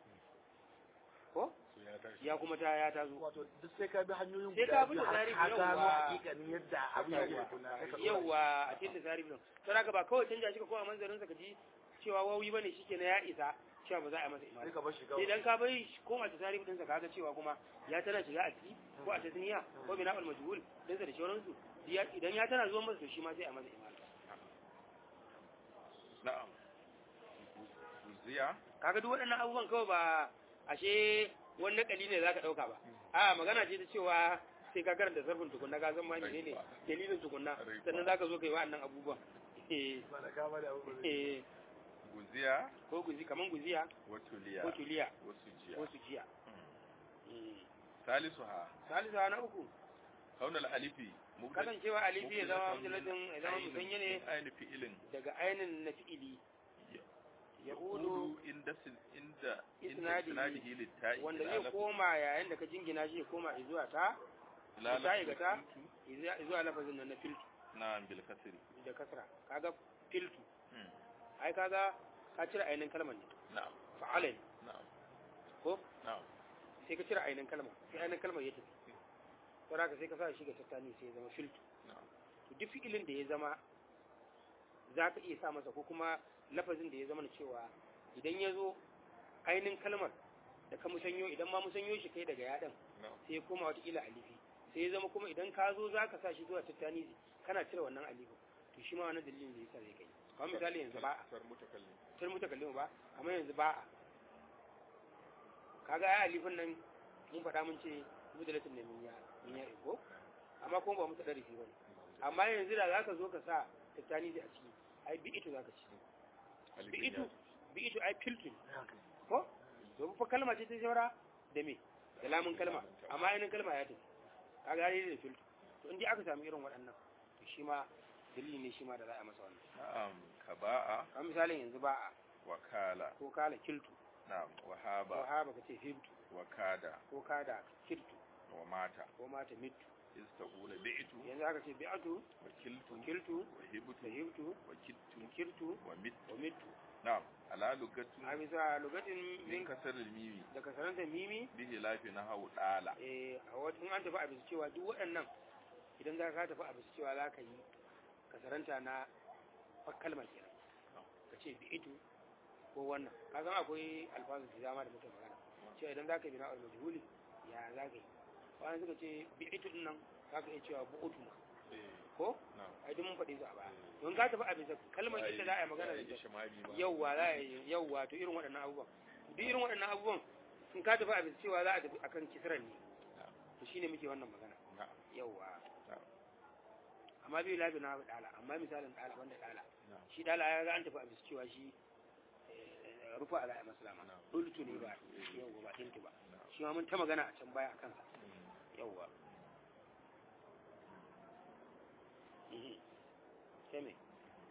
[SPEAKER 1] ko
[SPEAKER 2] su ya tashi
[SPEAKER 1] ya kuma ta ya ta zo
[SPEAKER 3] wato duk sai ka bi hanyoyin
[SPEAKER 1] Sai
[SPEAKER 3] guda
[SPEAKER 1] ka bi
[SPEAKER 3] biyu har
[SPEAKER 1] tsari
[SPEAKER 3] ka
[SPEAKER 1] yawwa.
[SPEAKER 3] gano hakikanin yadda abin yake
[SPEAKER 1] Yawwa.
[SPEAKER 3] tukuna sai ka ɗora
[SPEAKER 1] yauwa a cikin tasarifin nan to haka ba kawai canja shi ka koma manzarin sa ka ji cewa wawi bane shikenan ya isa cewa ba za a yi masa
[SPEAKER 3] shi. sai
[SPEAKER 1] imani
[SPEAKER 3] ka bar shi
[SPEAKER 1] sai
[SPEAKER 3] kawai
[SPEAKER 1] idan ka bai shi koma tasarifin din sa kaga cewa kuma ya tana shiga a ciki ko a tasniya ko bina al majhul din sa da shauransu ya- idan ya tana zuwa masa to shi ma sai a masa imani
[SPEAKER 2] na'am uziya
[SPEAKER 1] kaga duk waɗannan abubuwan kawai ba ashe wani nakali ne zaka dauka ba a magana ce ta cewa sai ka karanta sarfin tukunna ka san ma menene dalilin tukunna sannan zaka zo kai wa'annan abubuwan eh
[SPEAKER 3] ba da kama da abubuwan
[SPEAKER 1] eh
[SPEAKER 2] guziya
[SPEAKER 1] ko guzi kaman guziya
[SPEAKER 2] wa tuliya
[SPEAKER 1] ko tuliya
[SPEAKER 2] wa sujiya
[SPEAKER 1] ko sujiya
[SPEAKER 2] Mm.
[SPEAKER 1] Mm.
[SPEAKER 2] salisuha
[SPEAKER 1] salisu na uku
[SPEAKER 2] kaunal alifi mubdal
[SPEAKER 1] kasancewa alifi ya zama mutulatin ya zama musanye ne
[SPEAKER 2] ainihin fi'ilin
[SPEAKER 1] daga ainin na fi'ili ya udu
[SPEAKER 2] Hudu inda sin- inda inda
[SPEAKER 1] Isnadihi.
[SPEAKER 2] isnadihi litta'i
[SPEAKER 1] wanda
[SPEAKER 2] ila
[SPEAKER 1] zai
[SPEAKER 2] lafzi-
[SPEAKER 1] koma yayin da ka jingina shi ya koma zuwa ta
[SPEAKER 2] ila
[SPEAKER 1] litta'i ga ta
[SPEAKER 2] lafzi filtu.
[SPEAKER 1] zuwa lafazin nan na filtu
[SPEAKER 2] na'am bil kasri
[SPEAKER 1] da kasra kaga filtu
[SPEAKER 2] Mm.
[SPEAKER 1] ai kaga ka cire ainin kalmar ne
[SPEAKER 2] na'am
[SPEAKER 1] fa'ala ne
[SPEAKER 2] na'am
[SPEAKER 1] ko
[SPEAKER 2] na'am
[SPEAKER 1] sai ka cire ainin kalmar sai ainin kalmar ya tafi saboda haka sai ka sa shi ga tattani sai ya zama filtu
[SPEAKER 2] na'am
[SPEAKER 1] to duk fi'ilin da ya zama za ka iya sa masa ko kuma lafazin da ya zama na cewa idan ya zo ainin kalmar da ka musanyo idan ma musanyo shi kai daga yaɗan
[SPEAKER 2] na'am
[SPEAKER 1] sai ya koma watakila alifi sai ya zama kuma idan ka zo za ka sa shi zuwa tattani kana cire wannan alifi to shi ma wannan dalilin da yasa zai kai kamar misali yanzu ba
[SPEAKER 2] sar mutakallim
[SPEAKER 1] sai mutakallimu ba kamar yanzu ba a kaga ya alifin nan mun faɗa mun ce mudalatin da minya minya ko amma kuma ba mu tada rufi bane amma yanzu da zaka zo ka sa tattani a ciki ai bi ito zaka ci bi ito bi ito ai filtrin ko domin fa kalma ce ta shaura da me da lamun kalma amma ainihin kalma ya tafi kaga ya da filtr to in dai aka samu irin waɗannan to shi ma dalili ne shi ma da za a masa wannan
[SPEAKER 2] na'am kaba'a
[SPEAKER 1] kamar misalin yanzu ba a
[SPEAKER 2] wakala
[SPEAKER 1] ko kala kiltu
[SPEAKER 2] na'am
[SPEAKER 1] ko
[SPEAKER 2] wahaba
[SPEAKER 1] haba ka ce hibtu
[SPEAKER 2] wakada
[SPEAKER 1] ko kada kirtu
[SPEAKER 2] wa mata
[SPEAKER 1] ko mata mitu
[SPEAKER 2] istaqula bi'tu
[SPEAKER 1] yanzu aka ce bi'atu
[SPEAKER 2] wa kiltu
[SPEAKER 1] kiltu
[SPEAKER 2] wa hibtu
[SPEAKER 1] da hibtu
[SPEAKER 2] wa kittu
[SPEAKER 1] kirtu
[SPEAKER 2] wa mittu
[SPEAKER 1] wa mitu
[SPEAKER 2] na'am ala lugatu
[SPEAKER 1] a bisa lugatin
[SPEAKER 2] min
[SPEAKER 1] min
[SPEAKER 2] kasar mimi
[SPEAKER 1] da kasaranta mimi
[SPEAKER 2] bihi lafi na hau dala
[SPEAKER 1] eh a wata in an tafi a bisa cewa duk waɗannan idan za ka tafi a bisa cewa za ka yi kasaranta na kalmar kenan ka ce bi'itu ko wannan ka san akwai alfazu da dama da muke magana cewa idan za ka yi bina al-majhuli ya za ka yi wani suka ce bi'itu din nan za ka iya cewa bu'utu ma ko
[SPEAKER 2] na'am
[SPEAKER 1] ai duk mun faɗi su a baya don ka tafi a bisa kalmar ita za a yi magana da ita yauwa za a yi yauwa to irin waɗannan abubuwan duk irin waɗannan abubuwan in ka tafi a bisa cewa za a tafi akan kisran ne to shine muke wannan magana
[SPEAKER 2] na'am
[SPEAKER 1] yauwa
[SPEAKER 2] na'am
[SPEAKER 1] amma bai lafi na dala amma misalin dala wanda dala
[SPEAKER 2] na'am
[SPEAKER 1] shi dala ya ga an tafi a bisa cewa shi eh, rufa ala maslama
[SPEAKER 2] Na'am.
[SPEAKER 1] dultu ne ba yauwa ba tintu ba shi ma mun ta magana a can baya akan sa yauwa Mhm. sai me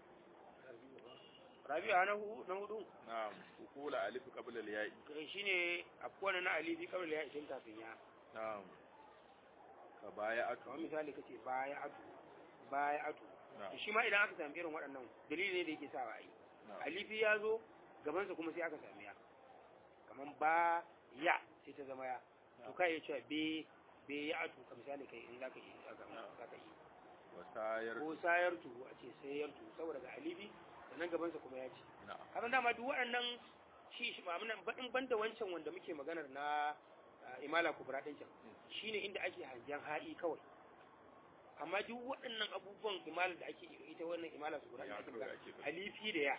[SPEAKER 1] rabi'a na hu na hudu
[SPEAKER 2] na'am ukula alif qabla al-ya'i
[SPEAKER 1] kai shine akwai na alifi kawai ya isin kafin ya
[SPEAKER 2] na'am ka baya'atu
[SPEAKER 1] kamar misali kace baya atu baya atu
[SPEAKER 2] na'am
[SPEAKER 1] to shi ma idan aka sami irin waɗannan dalili ne da yake sawa ai
[SPEAKER 2] na'am
[SPEAKER 1] alifi ya zo gabansa kuma sai aka sami ya kamar ba ya sai ta zama ya to kai ya ce be be ya atu ka misali kai in zaka yi zaka yi
[SPEAKER 2] wasayar
[SPEAKER 1] ko sayar tu a ce sayar tu saboda ga alifi sannan gabansa kuma ya ce
[SPEAKER 2] na'am
[SPEAKER 1] kasan dama duk waɗannan shi shi ma muna in banda wancan wanda muke maganar na ah, imala kubra din can shine inda ake hangen ha'i kawai amma duk waɗannan abubuwan imala da ake ita wannan imala kubra da
[SPEAKER 2] Ya
[SPEAKER 1] ake
[SPEAKER 2] kawai
[SPEAKER 1] magana
[SPEAKER 2] ake faɗi.
[SPEAKER 1] alifi da ya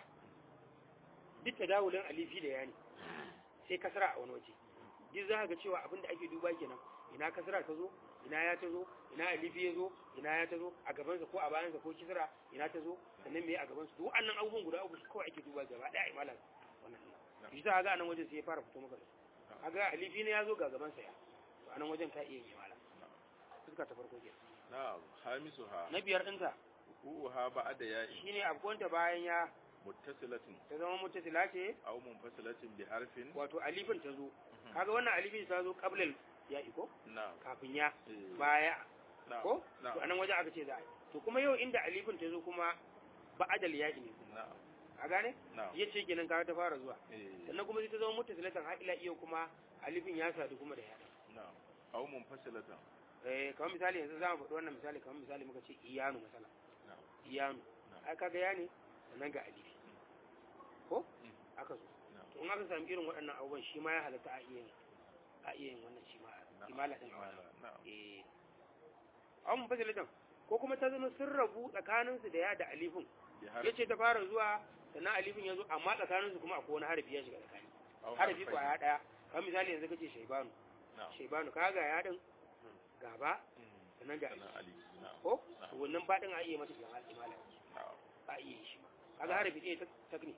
[SPEAKER 1] duk tadawulin alifi da ya ne sai kasara a wani waje duk za ka ga cewa abin da ake duba kenan ina kasara ta zo ina ya ta zo ina alifi ya zo ina ya ta zo a gabansa ko a bayansa ko kisra ina ta zo sannan me a gabansa duk wannan abubuwan guda uku su kawai ake duba gaba daya imala wannan
[SPEAKER 2] Na'am.
[SPEAKER 1] shi ta ga anan wajen sai ya fara fito maka da su kaga alifi ne ya zo ga gabansa ya to anan wajen ka iya yin imala fuska ta farko ke
[SPEAKER 2] na'am hamisuha
[SPEAKER 1] na biyar ɗinta
[SPEAKER 2] ukuha ba'da ya'i
[SPEAKER 1] shine abuwanta bayan ya
[SPEAKER 2] muttasilatun
[SPEAKER 1] ta zama mutasila ce
[SPEAKER 2] aw munfasilatin bi harfin
[SPEAKER 1] wato alifin ta zo kaga wannan alifin ta zo qablal ya iko
[SPEAKER 2] na'am
[SPEAKER 1] kafin ya
[SPEAKER 2] eh,
[SPEAKER 1] baya
[SPEAKER 2] na'am
[SPEAKER 1] ko to
[SPEAKER 2] na'am
[SPEAKER 1] anan wajen aka ce za a yi to kuma yau inda alifin ta zo kuma ba'adal ya ne
[SPEAKER 2] na'am
[SPEAKER 1] a gane
[SPEAKER 2] na'am
[SPEAKER 1] ya ce kenan kaga ta fara zuwa
[SPEAKER 2] eh,
[SPEAKER 1] sannan kuma sai ta zama mutasilatan har ila iya kuma alifin ya sadu kuma da ya
[SPEAKER 2] na'am aw munfasilatan
[SPEAKER 1] eh kamar misali yanzu za mu faɗi wannan misali kamar misali muka ce iyanu masala
[SPEAKER 2] na'am
[SPEAKER 1] iyanu
[SPEAKER 2] Na'am.
[SPEAKER 1] ai kaga ya ne sannan ga alifi ko
[SPEAKER 2] Mm.
[SPEAKER 1] aka zo
[SPEAKER 2] na'am
[SPEAKER 1] to in aka samu irin waɗannan abubuwan shi ma ya halatta a iya yin a iya yin wannan shi ma
[SPEAKER 2] na'am
[SPEAKER 1] imala din
[SPEAKER 2] imala, na'am
[SPEAKER 1] eh an fasilatan ko kuma ta zama sun rabu tsakaninsu da ya da alifin
[SPEAKER 2] bi
[SPEAKER 1] ya
[SPEAKER 2] harfin
[SPEAKER 1] ce ta fara zuwa sannan alifin ya zo amma tsakaninsu kuma akwai wani harafi ya shiga tsakani
[SPEAKER 2] aw
[SPEAKER 1] harafi
[SPEAKER 2] harfain.
[SPEAKER 1] kwaya ɗaya kamar misali yanzu kace shaibanu
[SPEAKER 2] na'am
[SPEAKER 1] shaibanu ka ga ya din gaba
[SPEAKER 2] Mm.
[SPEAKER 1] sannan ga
[SPEAKER 2] sannan
[SPEAKER 1] alif
[SPEAKER 2] ali na'am
[SPEAKER 1] ko to wannan baɗin a iya mata imala imala
[SPEAKER 2] na'am
[SPEAKER 1] a iya yi shi ma kaga harafi ɗaya ta takni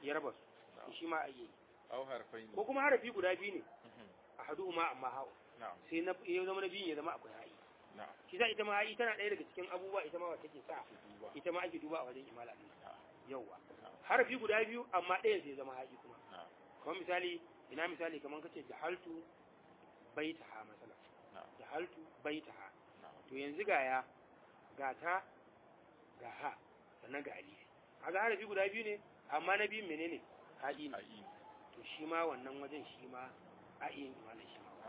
[SPEAKER 1] ya raba su
[SPEAKER 2] na'am
[SPEAKER 1] shi ma a yi
[SPEAKER 2] aw harfaini
[SPEAKER 1] ko kuma harafi guda biyu ne
[SPEAKER 2] Mhm.
[SPEAKER 1] a hadu ma amma ha'u
[SPEAKER 2] na'am
[SPEAKER 1] sai na ya zama na biyun ya zama akwai ha'i
[SPEAKER 2] na'am
[SPEAKER 1] shi sa ita ma ha'i tana ɗaya daga cikin abubuwa ita ma wacce ke sa
[SPEAKER 2] duba
[SPEAKER 1] ita ma ake duba a wajen imala ɗin
[SPEAKER 2] na'am
[SPEAKER 1] yawwa
[SPEAKER 2] na'am
[SPEAKER 1] harafi guda biyu amma ɗayan sai zama ha'i kuma
[SPEAKER 2] na'am
[SPEAKER 1] kamar misali ina misali kamar kace jahaltu baitaha masala
[SPEAKER 2] na'am
[SPEAKER 1] jahaltu baitaha
[SPEAKER 2] na'am
[SPEAKER 1] to yanzu ga ya ga ta ga ha sannan ga alifi kaga harafi guda biyu ne amma na biyun menene ha'i ne
[SPEAKER 2] ayi
[SPEAKER 1] to shi ma wannan wajen shi ma a iya yin imanin shi ma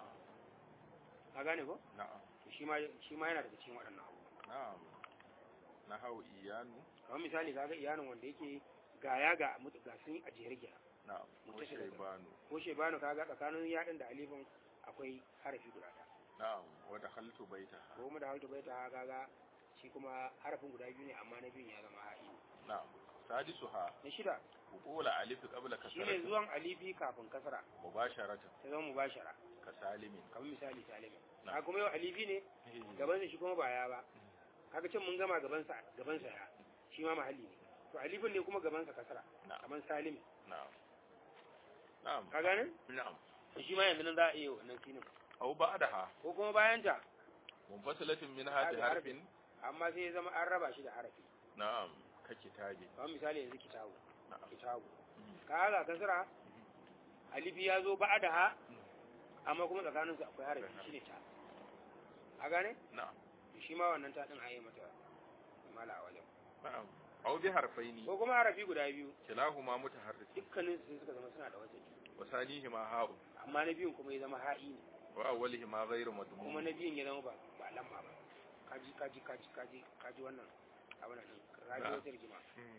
[SPEAKER 1] ka gane ko
[SPEAKER 2] na'am
[SPEAKER 1] to shi ma shi ma yana daga cikin waɗannan abubuwa
[SPEAKER 2] na'am nahau iyanu
[SPEAKER 1] kamar misali kaga iyalin wanda yake ga ya ga mutu ga sun a jere kenan
[SPEAKER 2] na'am wa
[SPEAKER 1] Mutashaddid.
[SPEAKER 2] shaybanu
[SPEAKER 1] ko shebanu kaga tsakanin yaɗin da alifin akwai harafi guda ɗaya
[SPEAKER 2] na'am wa dakhaltu baitaha
[SPEAKER 1] ko mu da halta bai ta kaga shi kuma harafin guda biyu ne amma na biyun ya zama ha'i
[SPEAKER 2] na'am sadisuha
[SPEAKER 1] na shida
[SPEAKER 2] uqula alif qabla
[SPEAKER 1] shine
[SPEAKER 2] kasrati
[SPEAKER 1] zuwan alifi kafin kasra
[SPEAKER 2] mubasharatan
[SPEAKER 1] ta zama mubashara
[SPEAKER 2] ka salimin
[SPEAKER 1] kamar misali salimi
[SPEAKER 2] Na.
[SPEAKER 1] ka kuma yau alifi ne gaban sa shi kuma ba ya ba kaga can mun gama gaban sa gaban sa ya shi ma mahalli ne to alifin ne kuma gaban sa kasra
[SPEAKER 2] na'am
[SPEAKER 1] kamar salimi
[SPEAKER 2] na'am na'am
[SPEAKER 1] ka gane
[SPEAKER 2] na'am
[SPEAKER 1] to shi ma yanzu nan za a iya wannan sinin
[SPEAKER 2] aw ba'daha
[SPEAKER 1] ko kuma bayan ta
[SPEAKER 2] munfasilatin min hadi
[SPEAKER 1] Hadi
[SPEAKER 2] harfin
[SPEAKER 1] amma sai ya zama an raba shi da harafi
[SPEAKER 2] na'am ka kitabi
[SPEAKER 1] kamar misali yanzu kitabu
[SPEAKER 2] na'am
[SPEAKER 1] kitabu
[SPEAKER 2] Mhm.
[SPEAKER 1] kaga kasra alifi ya zo ba'da ha amma kuma tsakanin su akwai harafi shine ta a gane
[SPEAKER 2] na'am
[SPEAKER 1] shi ma wannan ta din a yi mata mala a wajen
[SPEAKER 2] na'am aw bi harfaini
[SPEAKER 1] ko kuma harafi guda biyu
[SPEAKER 2] kilahuma mutaharrik
[SPEAKER 1] dukkanin su sai suka zama suna da wajen
[SPEAKER 2] wa sanihima ha'un
[SPEAKER 1] amma na biyun kuma ya zama ha'i ne
[SPEAKER 2] wa awwalihima ghayru
[SPEAKER 1] kuma
[SPEAKER 2] madmum
[SPEAKER 1] na biyun ya zama ba ba lamma ba kaji kaji kaji kaji kaji wannan abin nan kaji
[SPEAKER 2] Na'am.
[SPEAKER 1] wata rigima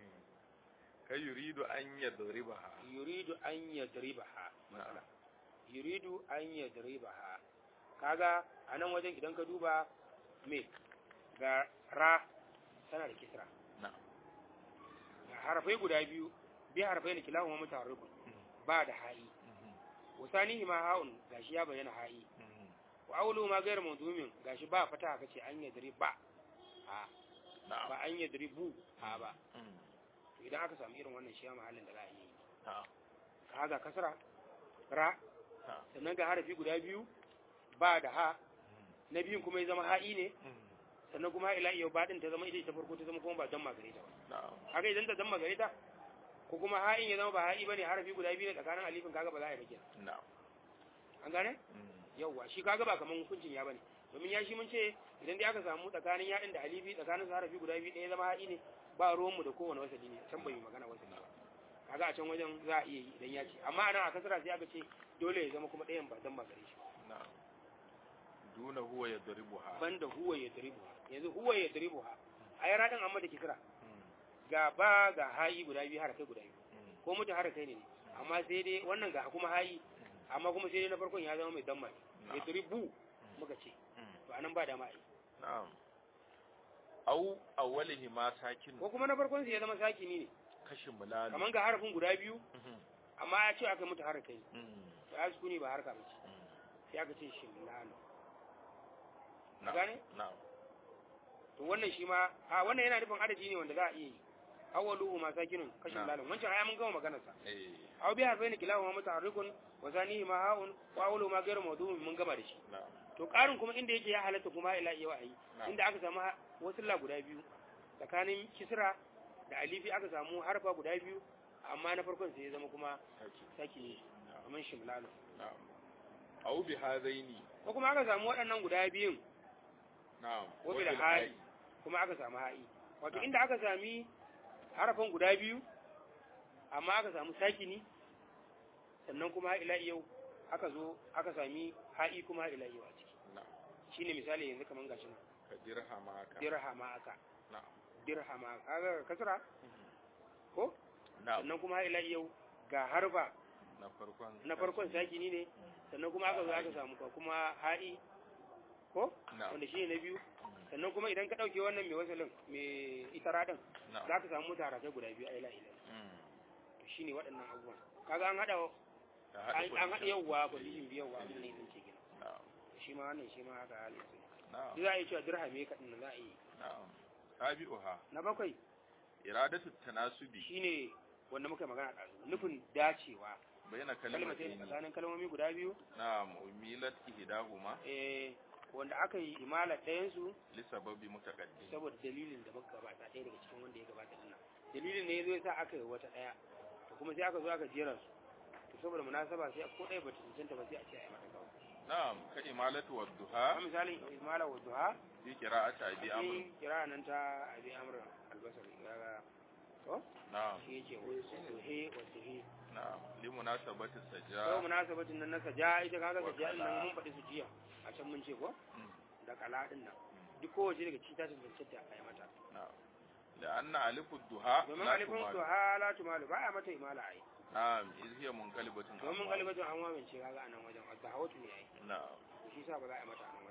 [SPEAKER 2] kai yuridu an yadribaha
[SPEAKER 1] yuridu an yadribaha matsala
[SPEAKER 2] na'am
[SPEAKER 1] yuridu an yadribaha kaga a nan wajen idan ka duba me ga ra tana da kisra
[SPEAKER 2] na'am
[SPEAKER 1] ga harafai guda biyu bi harafai ne kilahuma mutaharrikun ba da ha'i wasanihi ma ha'un gashi ya bayyana ha'i wa awlu ma ghayr mawdumin gashi ba fata kace an yadri ba a
[SPEAKER 2] na'am
[SPEAKER 1] ba an yadri bu a ba
[SPEAKER 2] Mm.
[SPEAKER 1] to idan aka samu irin wannan shi ya mahallin da za a yi
[SPEAKER 2] na'am
[SPEAKER 1] kaga kasra ra
[SPEAKER 2] na'am
[SPEAKER 1] sannan ga harafi guda biyu ba da ha na biyun kuma ya zama ha'i ne sannan kuma ila yau ba din ta zama ita ta farko ta zama kuma ba dan magare ta ba
[SPEAKER 2] na'am
[SPEAKER 1] kaga idan ta dan magare ta ko kuma ha'in ya zama ba ha'i bane harafi guda biyu ne tsakanin alifin kaga ba za a yi ba kenan
[SPEAKER 2] na'am
[SPEAKER 1] an gane
[SPEAKER 2] Mm.
[SPEAKER 1] yauwa shi kaga ba kaman hukuncin ya bane domin ya shi mun ce idan dai aka samu tsakanin yaɗin da alifi tsakanin su harafi guda biyu ɗaya zama haɗi ne ba ruwanmu da kowane wasali ne can bai yi magana wasali ba kaga a can wajen za a iya yi idan ya ce amma anan a kasara sai aka ce dole ya zama kuma ɗayan ba dan ba gare shi
[SPEAKER 2] na'am duna huwa yadribuha
[SPEAKER 1] banda huwa ya daribuha yanzu huwa ya daribuha a yi raɗin amma da kisra
[SPEAKER 2] Mm.
[SPEAKER 1] ga ba ga hayi guda biyu harakai guda biyu
[SPEAKER 2] Mm.
[SPEAKER 1] ko mutu harakai ne amma sai dai wannan ga kuma hayi amma kuma sai dai na farkon ya zama mai damma ya daribu muka ce
[SPEAKER 2] Mm.
[SPEAKER 1] to anan ba dama a yi
[SPEAKER 2] na'am aw awwalihima sakin
[SPEAKER 1] ko kuma na farkon su ya zama sakini ne
[SPEAKER 2] kashin mulalu
[SPEAKER 1] kaman ga harafin guda biyu
[SPEAKER 2] Mhm.
[SPEAKER 1] amma ya ce aka mutu harakai
[SPEAKER 2] Mm.
[SPEAKER 1] to ya sukuni ba harka bace
[SPEAKER 2] Mm.
[SPEAKER 1] sai aka ce shimlalo
[SPEAKER 2] na'am
[SPEAKER 1] gane?
[SPEAKER 2] na'am
[SPEAKER 1] to wannan shi ma a wannan yana nufin adadi ne wanda za a iya yi awwaluhu ma sakinun kashin
[SPEAKER 2] Na'am.
[SPEAKER 1] lalun wancan aya mun gama maganar sa
[SPEAKER 2] eh
[SPEAKER 1] aw bi harfaini kilahuma mutaharrikun wa zanihi ma haun wa awwalu ma ghayru mawdu'un mun gama da shi
[SPEAKER 2] na'am
[SPEAKER 1] to karin kuma inda yake ya halatta kuma ila iya wa'ayi
[SPEAKER 2] Na'am.
[SPEAKER 1] inda aka samu wasulla guda biyu tsakanin kisra da alifi aka samu harfa guda biyu amma na farkon sai ya zama kuma
[SPEAKER 2] saki
[SPEAKER 1] saki ne
[SPEAKER 2] na'am
[SPEAKER 1] kamar shimlalo
[SPEAKER 2] na'am aw bi hadaini
[SPEAKER 1] ko kuma aka samu waɗannan guda biyun
[SPEAKER 2] na'am
[SPEAKER 1] wa bil
[SPEAKER 2] bil
[SPEAKER 1] ha'i kuma aka samu ha'i wato
[SPEAKER 2] Na'am.
[SPEAKER 1] inda aka sami harafin guda biyu amma aka samu sakini sannan kuma ila yau aka zo aka sami ha'i kuma ila yau a ciki
[SPEAKER 2] na'am
[SPEAKER 1] shine misali yanzu kaman gashi nan
[SPEAKER 2] ka dirhama ka
[SPEAKER 1] dirhama aka
[SPEAKER 2] na'am
[SPEAKER 1] dirhama kaga kasra ko
[SPEAKER 2] na'am
[SPEAKER 1] sannan kuma ila yau ga harfa
[SPEAKER 2] na farkon
[SPEAKER 1] na farkon sakini ne sannan kuma aka zo aka samu ka kuma ha'i ko
[SPEAKER 2] na'am
[SPEAKER 1] wanda shine na biyu sannan kuma idan ka dauke wannan mai wasalin mai itara din
[SPEAKER 2] na'am
[SPEAKER 1] za ka samu mutara sai guda biyu a ila ila
[SPEAKER 2] Mm.
[SPEAKER 1] to shine waɗannan abubuwan kaga an hada
[SPEAKER 2] Ka
[SPEAKER 1] an
[SPEAKER 2] haɗa
[SPEAKER 1] an hada
[SPEAKER 2] condition.
[SPEAKER 1] yawwa condition biyu yawwa abin ne din ce gina
[SPEAKER 2] na'am
[SPEAKER 1] shi ma wannan shi ma haka halin su
[SPEAKER 2] na'am
[SPEAKER 1] za a yi cewa dirhami ka din za a yi
[SPEAKER 2] na'am sabi'uha
[SPEAKER 1] na bakwai
[SPEAKER 2] iradatu tanasubi
[SPEAKER 1] shine wanda muka magana ɗazu nufin dacewa
[SPEAKER 2] bayna
[SPEAKER 1] kalmatai
[SPEAKER 2] kalimatayn
[SPEAKER 1] tsakanin kalmomi guda biyu
[SPEAKER 2] na'am umilat ihdahuma
[SPEAKER 1] eh wanda aka yi imala ɗayansu
[SPEAKER 2] li sababi mutaqaddim
[SPEAKER 1] saboda dalilin da muka gabata ɗaya daga cikin wanda ya gabata dinnan dalilin ne ya zo ya sa aka yi wata ɗaya to kuma sai aka zo aka jera su to saboda munasaba sai ko ɗaya bata cancanta ba sai a ce a yi mata kawai
[SPEAKER 2] na'am ka imalatu wad
[SPEAKER 1] a
[SPEAKER 2] duha
[SPEAKER 1] misalin imala wa duha
[SPEAKER 2] fi qira'ati abi amr
[SPEAKER 1] sai kira nan ta abi amr albasari kaga to
[SPEAKER 2] na'am
[SPEAKER 1] shi yake wa duhe wa duhe
[SPEAKER 2] na'am li munasabati
[SPEAKER 1] kawai
[SPEAKER 2] sajja
[SPEAKER 1] munasabatin nan na saja ita kaga saja din nan mun faɗi su jiya a can mun ce ko
[SPEAKER 2] Mm,
[SPEAKER 1] da kala din nan duk kowace daga cikin ta cancanta a yi mata
[SPEAKER 2] na'am لأن ألف الدهاء
[SPEAKER 1] domin
[SPEAKER 2] لا
[SPEAKER 1] alifin
[SPEAKER 2] تمال
[SPEAKER 1] duha la tumalu ba a mata imala ai
[SPEAKER 2] نعم إذ هي منقلبة
[SPEAKER 1] domin
[SPEAKER 2] عن واو.
[SPEAKER 1] galibatin an wamance kaga a nan wajen a hawatu ne ai
[SPEAKER 2] نعم
[SPEAKER 1] to shi sa ba za a yi mata a nan